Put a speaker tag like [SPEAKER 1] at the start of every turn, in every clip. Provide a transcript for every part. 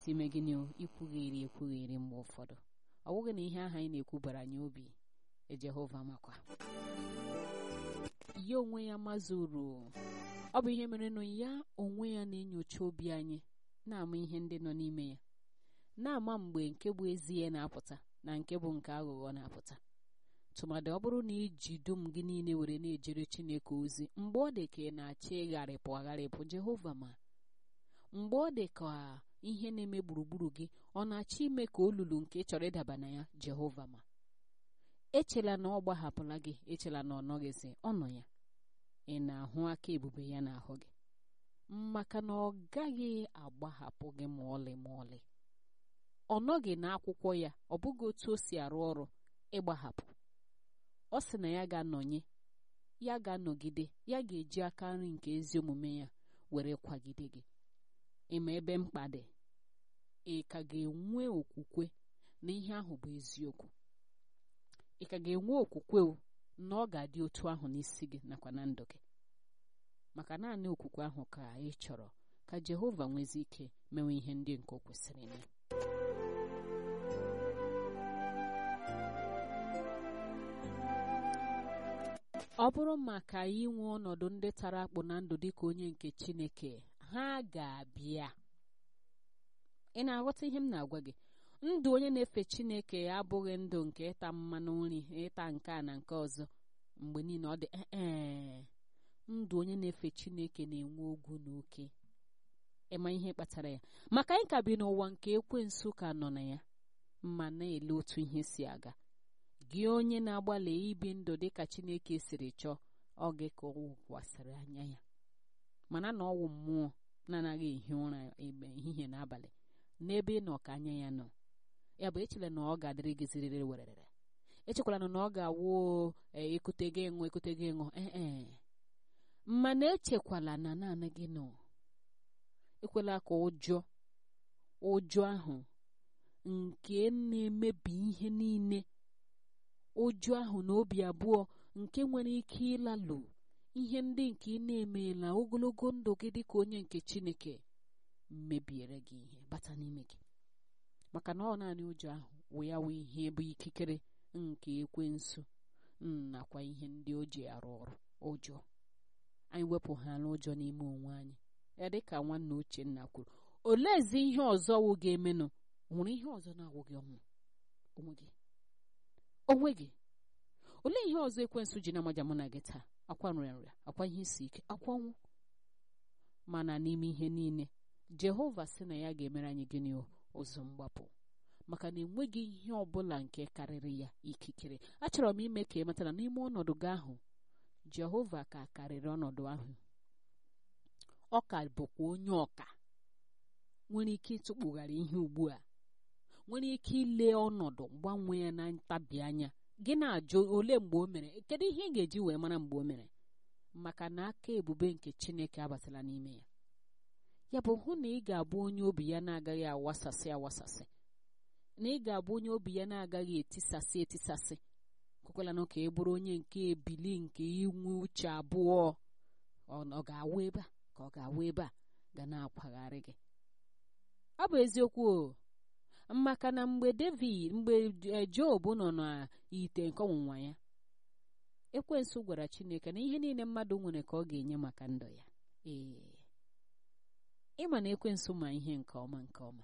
[SPEAKER 1] kwesị ime gịnị o ikwugheri ekwugheri mgbe ụfọdụ ọ bụghị na ihe ahụ anyị na-ekwu bara anyị obi Jehova makwa ya onwe ya mazuru ọ bụ ihe mere nụ ya onwe ya na-enyocha obi anyị na-ama ihe ndị nọ n'ime ya na-ama mgbe nke bụ ezie na-apụta na nke bụ nke aghụghọ na-apụta tụmadị ọ bụrụ na iji dum gị niile were na-ejere Chineke ozi mgbe ọ dị ka ị na-achọ ịgharịpụ agharịpụ Jehova ma mgbe ọ dị ka ihe na-eme gburugburu gị ọ na-achọ ime ka olulu nke ị chọrọ ịdaba na ya Jehova ma echela na ọ gbahapụla gị echela na ọ nọghịzi ọ nọ ya ị na-ahụ aka ebube ya n'ahụ gị maka na ọ gaghị agbahapụ gị ma ọlị ma ọlị ọ nọghị n'akwụkwọ ya ọ bụghị otu o si arụ ọrụ ịgbahapụ ọ sị na ya ga-anọnye ya ga-anọgide ya ga-eji aka nri nke ezi omume ya were kwagide gị ịma ebe mkpa dị ị ka ga-enwe okwukwe na ihe ahụ bụ eziokwu ị ka ga-enwe okwukwe na ọ ga-adị otu ahụ n'isi gị nakwa na ndụ gị maka naanị okwukwe ahụ ka ị chọrọ ka Jehova nwezi ike mewe ihe ndị nke o kwesịrị ime ọ bụrụ maka inwe ọnọdụ ndị tara akpụ na ndụ dịka onye nke Chineke ha ga-abịa ị na-aghọta ihe m na-agwa gị ndụ onye na-efe Chineke abụghị ndụ nke ịta mmanụ nri ịta nke a na nke ọzọ mgbe niile ọ dị ee ndụ onye na-efe Chineke na-enwe ogwu na oke ịma ihe kpatara ya maka anyị ka bi n'ụwa nke ekwensu ka nọ na ya ma na-ele otu ihe si aga gị onye na-agbalị ibi ndụ dịka Chineke siri chọọ ọ gị ka ọ wụkwasịrị anya ya mana na ọwụ mmụọ na-anaghị ehi ụra ebe ehihie na abalị n'ebe ị nọ ka anya ya nọ ya bụ echela na ọ ga-adịrị gị ziriri werere echekwala na ọ ga-awụ ekute gị ịṅụ ekute gị ịṅụ ee mana echekwala na naanị gị nọ ekwela ka ụjọ ụjọ ahụ nke na-emebi ihe niile ụjọ ahụ na obi abụọ nke nwere ike ịlalụ ihe ndị nke ị na-emeela ogologo ndụ gị dịka onye nke Chineke mebiere gị ihe bata n'ime gị maka na ọ naanị ụjọ ahụ wee ya wee ihe bụ ikikere nke ekwensu nakwa ihe ndị o ji arụ ọrụ ụjọ anyị wepụ ha n'ụjọ n'ime onwe anyị ya dịka nwanne Uchenna kwuru oleezi ihe ọzọ wụ ga-emenụ nwere ihe ọzọ na-awụ gị ọnwụ onwe gị onwe gị olee ihe ọzọ ekwensu ji na-amaja mụ na gị taa akwa nrịanrịa akwa ihe isi ike akwa ọnwụ mana n'ime ihe niile Jehova sị na ya ga-emere anyị gịnị ụzọ mgbapụ maka na enweghị ihe ọ bụla nke karịrị ya ikikere achọrọ m ime ka ị matara n'ime ọnọdụ gị ahụ Jehova ka karịrị ọnọdụ ahụ ọ ka bụkwa onye ọka nwere ike ịtụkpugharị ihe ugbu a nwere ike ile ọnọdụ gbanwee ya na ntabi anya gị na-ajụ ole mgbe o mere kedu ihe ị ga-eji wee mara mgbe o mere maka na aka ebube nke Chineke abatala n'ime ya ya bụ hụ na ị ga-abụ onye obi ya na-agaghị awasasị awasasị na ị ga-abụ onye obi ya na-agaghị etisasị etisasị kwekwalanụ ka ị bụrụ onye nke ebili nke inwe uche abụọ ọ ga-awụ ebe a ka ọ ga-awụ ebe a ga na-akwagharị gị ọ bụ eziokwu o maka na mgbe David mgbe Job nọ n'ite nke ọnwụnwa ya ekwensu gwara Chineke na ihe niile mmadụ nwere ka ọ ga-enye maka ndụ ya ee ịma na ekwensu ma ihe nke ọma nke ọma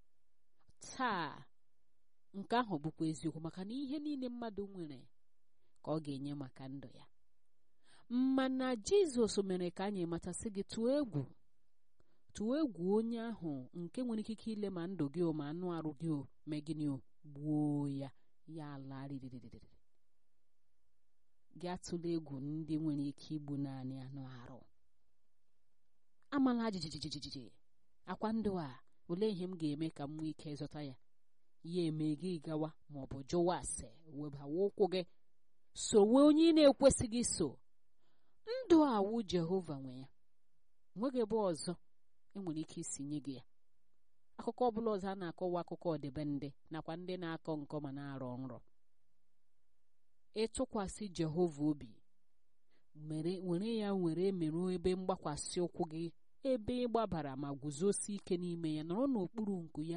[SPEAKER 1] taa nke ahụ bụkwa eziokwu maka na ihe niile mmadụ nwere ka ọ ga-enye maka ndụ ya mana Jizọs mere ka anyị matasị gị tụọ egwu tụọ egwu onye ahụ nke nwere ikike ile ma ndụ gị o ma anụ arụ gị o mee gịnị o gbuo ya ya ala ririririri gị atụla egwu ndị nwere ike igbu naanị anụ arụ amala jijijijiji akwa ndụ a olee ihe m ga-eme ka m nwee ike zọta ya ya eme gị gawa ma ọ bụ jụwa ase webawa ụkwụ gị sowe onye ị na-ekwesịghị so ndụ awụ Jehova nwe ya nweghị ebe ọzọ enwere ike isi nye gị ya akụkọ ọbụla ọzọ a na-akọwa akụkọ ọdịbendị nakwa ndị na-akọ nkọ ma na-arọ nrọ ịtụkwasị Jehova obi were ya were merụ ebe mgbakwasị ụkwụ gị ebe ị gbabara ma guzosi ike n'ime ya nọrọ n'okpuru nku ya